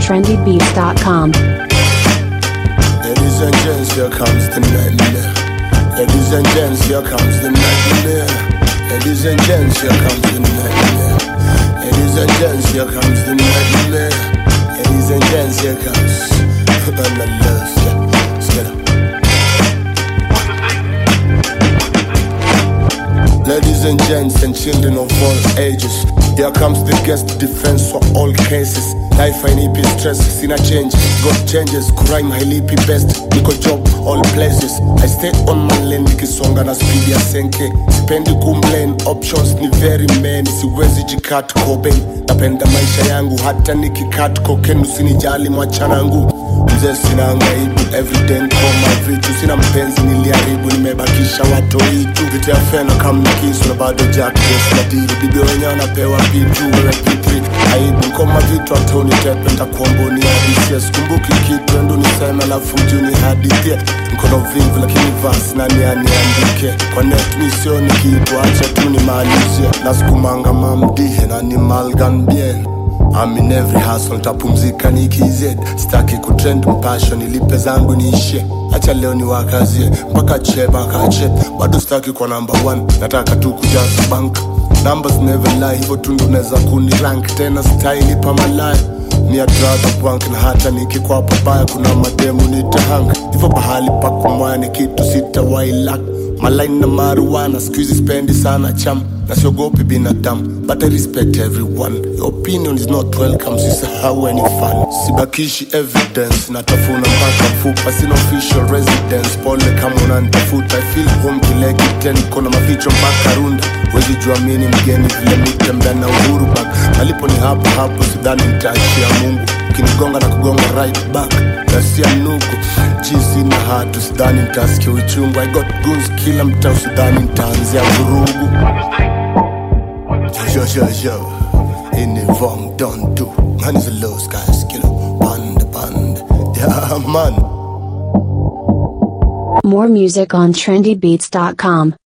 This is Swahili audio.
trendybeats.com. Ladies and gents, here comes the nightmare. Ladies and gents, here comes the nightmare. Ladies and gents, here comes the nightmare. Ladies and gents, here comes the nightmare. Ladies and gents, here comes. And I love you. Let's get up. Ladies and gents and children of all ages, here comes the guest defense for all cases. Life hainipi stress, sina change, got changes, crime hailipi best, niko job all places. I stay on my lane nikisonga na speed ya senke, sipendi kumplain, options ni very many, siwezi jikat Cobain. Napenda maisha yangu hata nikikat cocaine, usinijali mwachanangu mzee sina ngaibu everyday nkoma vitu sina mpenzi niliharibu nimebakisha watoi tu vitu ya fena kamna kisu na bado jack yes na dili bibi wenyewe wanapewa pitu wewe p3 aibu nkoma vitu atoni tepe ntakuomboni hadisia sikumbuki kitu endo niseme alafu mjuni hadithie mkono vivu lakini vasi nani aniandike kwa net mi sioni kitu acha tu nimalizie nasukumanga mamdihe na ni malgan bien I'm in every hustle, tapumzika nikized staki kutrend mpasho nilipe zangu niishe acha leo ni wakazie mpaka che mpaka che bado staki kwa number one nataka tu kujaza bank numbers never lie hivyo tu ndo naweza kuni rank tena style pa malaya ni adraga bank na hata nikikwa pabaya kuna mademu nitahanga hivyo bahali pa kumwaya ni kitu sitawailak malaini na marijuana skuizi spendi sana cham na siogopi binadamu but I respect everyone your opinion is not welcome sisahau any fun sibakishi evidence natafuna mpaka mfupa sina official residence pole kama unanitafuta I feel home kile kiten kona maficho mpaka runda wezi jua mini mgeni vile mitembea na uhuru bak malipo ni hapo hapo sidhani nitaachia mungu ukinigonga na kugonga right back nasia nuku jizi na hatu sidhani nitasikia uchungu i got goons kila mtaa usidhani nitaanzia vurugu yo yo yo ini wrong don't do man is a low sky skiller band band yeah man More music on trendybeats.com.